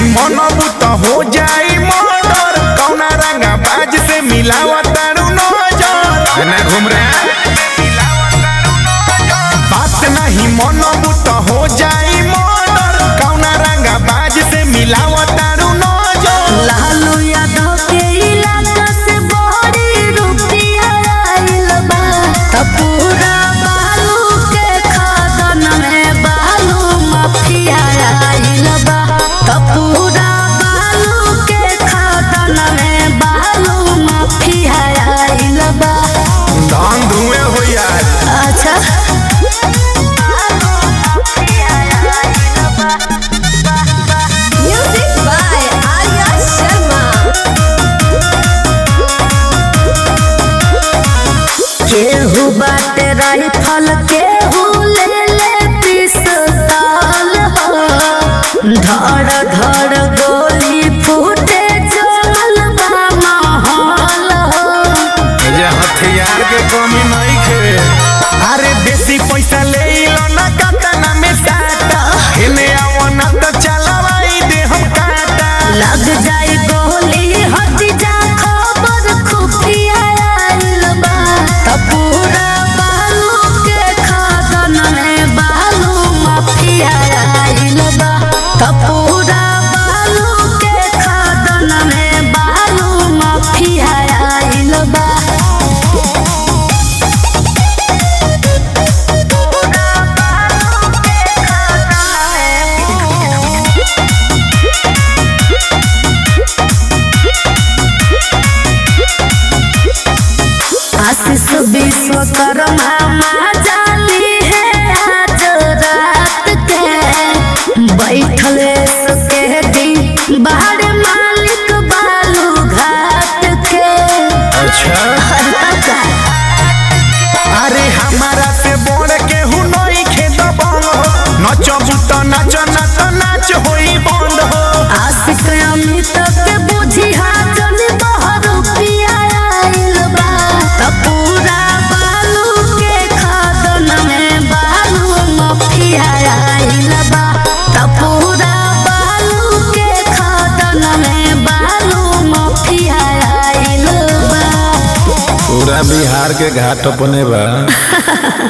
मनबू त हो जाई मर्डर कौना रंगा बाज से मिलावा तारू नजर ना घूम रे बात नहीं मनबू त हो जाई मर्डर कौना रंगा बाज से मिलावा तारू नजर लालू यादव के इलाका से बड़ी रुपया आइल बा त पूरा बालू के खादन में बालू माफिया आइल बा त पूरा बालू के खादन में बालू माफिया आइल बा धान धुएं हो यार अच्छा म्यूजिक बाय आर्या शर्मा केहू बाटे राइफल केहू ले ले पिस्तौल हो धड़ धड़ गोली फूटे जल बा माहौल हो जे हथियार के कमी नहीं खे अरे बेसी पैसा ले लो ना काटा में साटा हेने आओ ना तो चलवाई दे हम काटा लग जाई गोली हट जा खबर खुफिया आइल बा त पूरा बालू के खादन में बालू माफिया आइल बा त पूरा बालू के खादन में बालू माफिया आइल बा आशीष विश्वकर्मा माँ जाली है आज रात के बैठले सके दिन बाहर मालिक बालू घाट के अच्छा हर पता अरे हमारा से बोल के हु नहीं खे दबंग हो नचबू तो नाच ना तो नाच होई बंद हो आशिक अमित के बुझी हाजन बहर रुपया आइल बा त पूरा बालू के खादन में बालू मफिया आइल बा त पूरा बालू के खादन में बालू मफिया आइल बा पूरा बिहार के घाट अपने बा